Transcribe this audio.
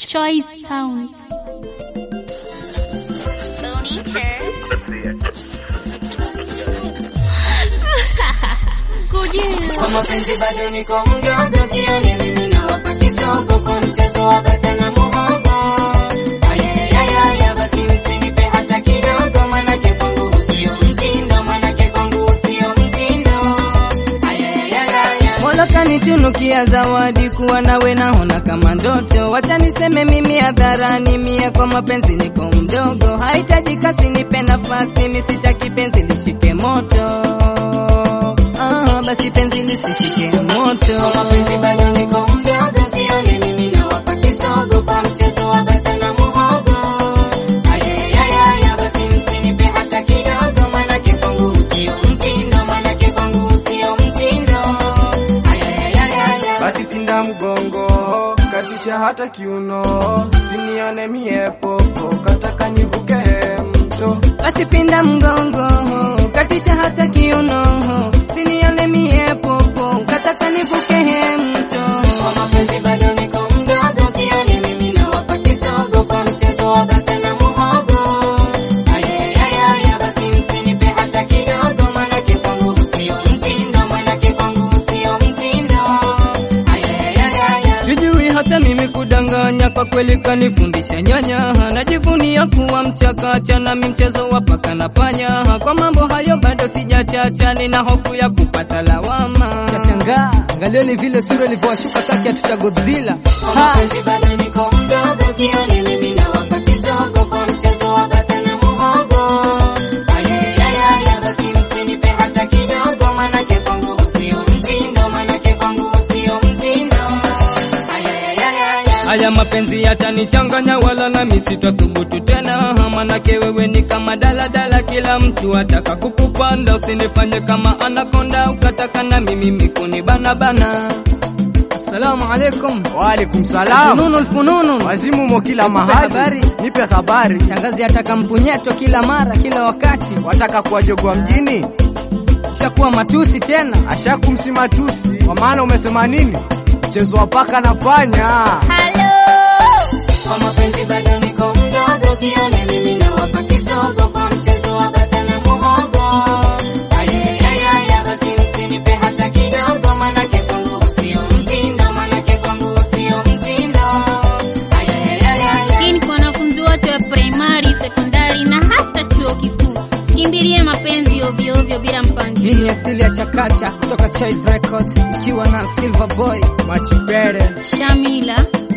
Choice Sounds. Kwa mapenzi bado niko mdogo, sioni mimi nawapa kisogo kwa mchezo wa bata na muhogo. Ayayayaya, basi msinipe hata kidogo, manake kwangu sio mtindo, manake kwangu sio mtindo. Ayayayaya. Mola kanitunukia zawadi kuwa nawe naona kama ndoto. Wacha niseme mimi hadharani, mie kwa mapenzi niko mdogo. Hahitaji kasi, nipe nafasi, mimi sitaki penzi lishike moto. Ah, basi penzi lisishike moto. Kwa mapenzi bado niko mdogo, sioni mimi nawapa kisogo kwa mchezo wa bata na muhogo. Ayayayaya, basi msinipe hata kidogo, manake kwangu sio mtindo, manake kwangu sio mtindo. Ayayayaya. basi pinda mgongo, katisha hata kiuno, sinione mie popo, kataka nivuke mto. Basi pinda mgongo, katisha hata kiuno, sinione mie popo, kataka nivuke he mto. Kwa mapenzi bado niko mdogo, sioni mimi nawapa kisogo kwa mchezo wa bata na muhogo. Ayayayaya, basi msinipe hata kidogo, manake kwangu sio mtindo, manake kwangu sio mtindo. Ayayayaya. Sijui hata mimi kudanganya, kwa kweli kanifundisha nyanya. Najivunia kuwa mchakacha, nami mchezo wa paka na panya. Kwa mambo hayo bado sijachacha, nina hofu ya kupata lawama. Nashangaa, angalieni vile sura ilivyowashuka kaki ya Godzilla. Kwa mapenzi bado niko mdogo, sioni mimi nawapa kisogo kwa mchezo wa bata na muhogo. Ayayayaya, basi msinipe hata kidogo, manake kwangu sio mtindo, manake kwangu sio mtindo. Ayayayaya. Haya mapenzi yatanichanganya, wala nami sitathubutu tena. Manake wewe ni kama daladala, kila mtu ataka kukupanda. Usinifanye kama anakonda, ukataka na mimi mikuni bana bana. Assalamu alaikum. Waalaikum salam. Fununu alfununu. Wazimu mo kila Nipe mahali, habari. nipe habari. Shangazi ataka mpunyeto kila mara, kila wakati. Wataka kuwajogwa mjini, Shakuwa matusi tena. ashakumsimatusi kwa maana umesema nini? Mchezo wa paka na panya. Kwa mapenzi bado niko mdogo, sioni mimi nawapa kisogo kwa mchezo wa bata na muhogo. Ayayayaya, basi msinipe hata kidogo, manake kwangu sio mtindo, manake kwangu sio mtindo. Ayayayaya. Hii ni kwa wanafunzi wote wa primary, sekondari na hata chuo kikuu. Sikimbilie mapenzi ovyo ovyo bila Hii mpangilio. ni asili ya chakacha kutoka Choice Records ikiwa na Silver Boy. Machipere. Shamila